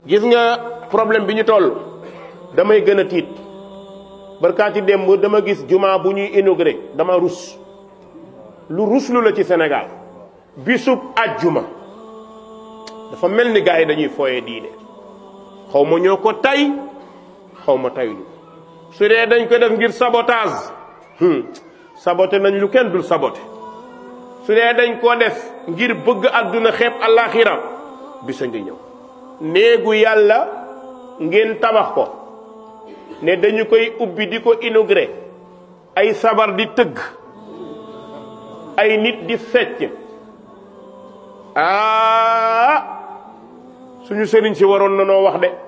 gis nga problème bi ñu toll damay gën a tiit barkaati démb dama gis jumaa bu ñuy inauguré dama rus lu ruslu la ci Sénégal bisub ajjuma dafa mel ni gars yi dañuy fooye diine xaw ma ñoo ko tay xaw ma tayuñu su dee dañ ko def ngir sabotage saboté nañ lu kenn dul saboté su dee dañ koo def ngir bëgg àdduna xeeb àllaaxira bisa ngi ñëw néegu yàlla ngeen tabax ko ne dañu koy ubbi di ko inauguré ay sabar di tëgg ay nit di fecc ah suñu sëriñ si waroon na noo wax de